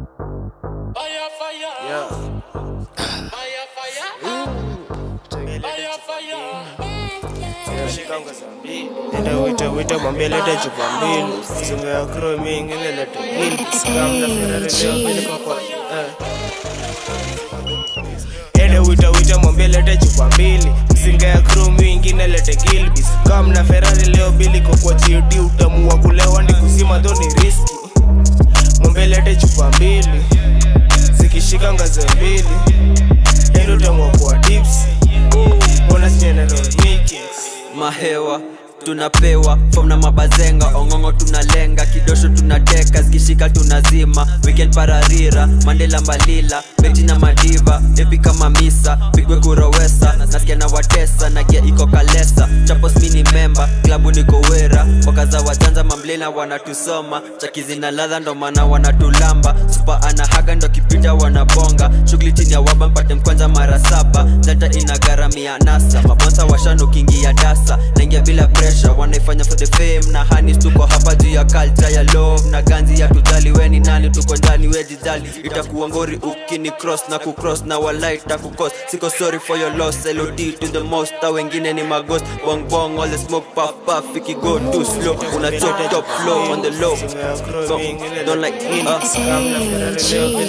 Fire, fire. Yeah. Fire, fire. Fire, fire. Shikanga saa mbili. Enda wita wita mwambie lete chupa mbili Mzinga ya kro mingi ile lete mbili Sikamna Ferrari leo mbili kwa kwa eh. Ende wita wita mwambie lete chupa mbili Mzinga ya kro mingi ile lete Gilbis Kamna Ferrari leo mbili kwa kwa GD Utamu wa kulewa ni kusima dho ni riski Mwambie lete chupa mbili Zikishika ngaze mbili Endo utamu wa kwa tipsi Bonus General Mikings mahewa tunapewa fom na mabazenga ongongo tunalenga kidosho tunadeka zikishika tunazima weekend pararira mandela mbalila beti na madiva epi kama misa pigwe kurowesa nasikia na watesa nagia iko kalesa chapos mini memba klabu niko wera wakaza wajanja mamblena wanatusoma chakizi na ladha ndo maana wanatulamba supa anahaga ndo kipita wanabonga shughuli chini ya waba mpate mkwanja mara saba data inagharamia nasa mabonsa washanukingia dasa naingia bila pressure wanaifanya for the fame na hanis tuko hapa juu ya culture ya love na ganzi ya tujali weni nani tuko ndani wejijali itakuwa ngori ukini cross na kucross na walai takukos siko sorry for your loss LOD to the most ta wengine ni maghost bong bong all the smoke puff puff ikigo too slow una chop top flow on the low so, don't like uh,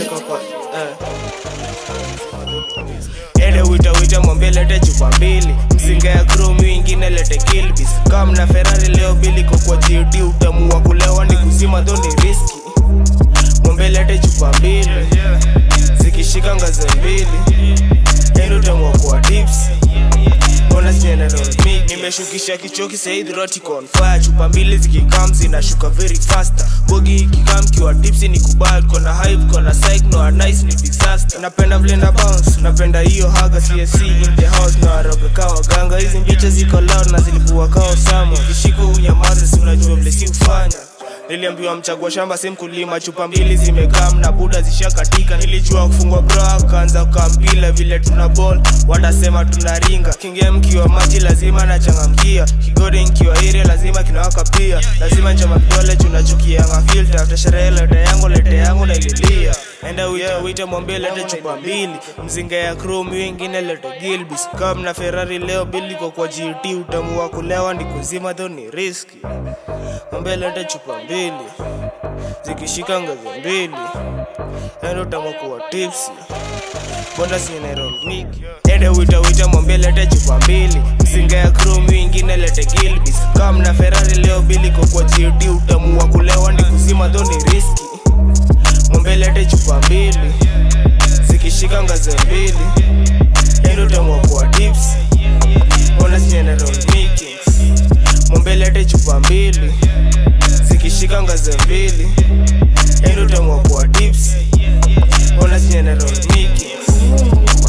ende wita wita mwambie lete chupa mbili mzinga ya kromi wingine lete kilbis kam na ferari leo bili kwa kwa gd utamu wa kulewa ni kuzima dho ni riski mwambie lete chupa mbili zikishika ngaze mbili ende utamu wa kwa tipsi Bonus General Mick nimeshukisha kichoki said roticon fire chupa mbili zikikam zinashuka very fast bogi ikikam kiwa tipsi ni kubal kona hype kona psych no a nice ni disaster napenda vile na bounce napenda hiyo haga CSC in the house na waroga kawa ganga hizi mbicha ziko loud na zilikuwa kao samo kishiko unyamaze si unajua vile si ufanya niliambiwa mchagua shamba si mkulima chupa mbili zimekam na buda zishakatika nilijua kufungwa bro akaanza kukambila vile tuna ball watasema tunaringa kingia mkiwa maji lazima nachangamkia kigode nkiwa ire lazima kinawaka pia lazima nchoma kidole tunachukianga filter after sherehe lete yangu lete yangu naililia enda wita wita mwambie lete chupa mbili mzinga ya chrome wengine lete gilbis kam na ferrari leo bili kwa kwa gt utamu wa kulewa ni kuzima dho ni riski mwambie lete chupa mbili zikishika ngazi mbili endo utamukuwa tipsi bonda sineromiki ende wita wita mwambie lete chupa mbili mzinga ya chrome wingine lete gilbis kam na ferrari leo bili kwa kwa gt utamu wa kulewa ni kuzima dho ni riski mwambie lete chupa mbili zikishika ngazi mbili endo utamukuwa tipsi bonda sineromiki mwambie lete chupa mbili zikishika ngazi mbili endo utamukuwa tipsi bonus general Mickey